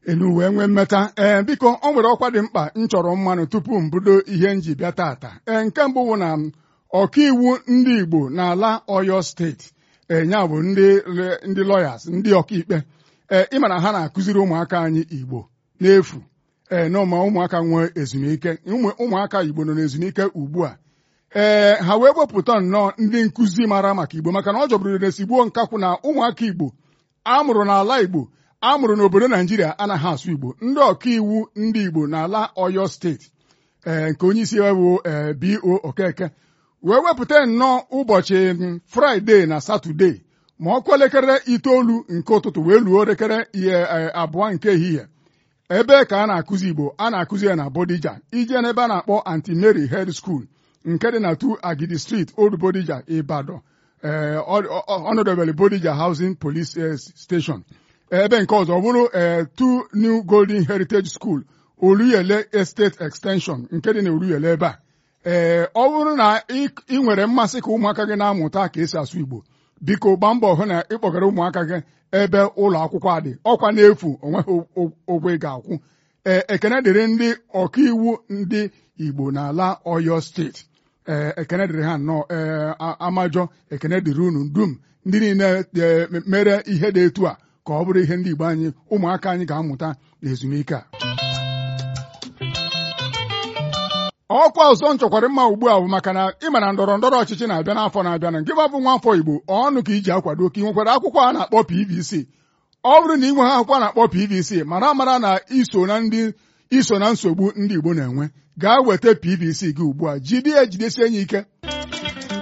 enu wee nwee mmeta ee biko ọ nwere ọkwa dị mkpa m chọrọ mmanụ tupu m bido ihe m ji bịa tata ee nke mbụ bụ na ọkaiwu ndị Igbo n'ala Ọyọ steeti enya bụ ndị ndị lọyas ndị ọkaikpe ee ịma na ha na-akụziri ụmụaka anyị Igbo n'efu ee na ma ụmụaka nwee ezumike ụmụaka Igbo nọ n'ezumike ugbu a ee ha wee wepụta nnọọ ndị nkụzi mara maka Igbo maka na ọ jọbụrụ resigbuo nkakwụ na ụmụaka Igbo amụrụ n'ala Igbo amụrụ n'obodo Naijiria anaghị asụ Igbo ndị ọkaiwu ndị Igbo n'ala Ọyọ steeti ee nke onye isi bụ ee B.O. Okeke wee wepụta nnọọ ụbọchị Fraịde na Satọde ma ọkụ elekere itoolu nke ụtụtụ wee luo elekere ihe abụọ nke ehihie ebe ka a na-akụzi Igbo a na-akụzi ya na Bodija ije n'ebe a na-akpọ Anti Mary Head School nke dị na 2 Agidi Street Old Bodija Ibadan ọnọdụbele Bodija Housing Police Station ebe nke ọzọ bụrụ 2 New Golden Heritage School Oluyele Estate Extension nke dị na Oluyele ebe a ee ọ bụrụ na ị nwere mmasị ka ụmụaka gị na-amụta ka esi asụ Igbo biko gbaa mbọ hụ na ị kpọgara ụmụaka gị ebe ụlọ akwụkwọ dị ọkwa n'efu onweghị ụgwọ ị ga-akwụ ee ekene dịrị ndị ọkaiwu ndị Igbo n'ala Ọyọ steeti ee ekene dịrị ha nnọọ ee amajọ ekene dịrị unu dum ndị niile mere ihe dị etu a ka ọ bụrụ ihe ndị Igbo anyị ụmụaka anyị ga-amụta n'ezumike a ọkwa ọzọ nchọkwara mma ugbu a bụ maka na ịma na ndọrọ ndọrọ ọchịchị na-abịa n'afọ na-abịa na nke bụ nwa afọ Igbo ọnụ ka iji akwado ka ị nwekwara akwụkwọ a na-akpọ PVC ọ bụrụ na ị nwe ha akwụkwọ a na-akpọ PVC mara mara na iso na ndị iso na nsogbu ndị Igbo na-enwe gaa weta PVC gị ugbu a jide ya jidesie ya ike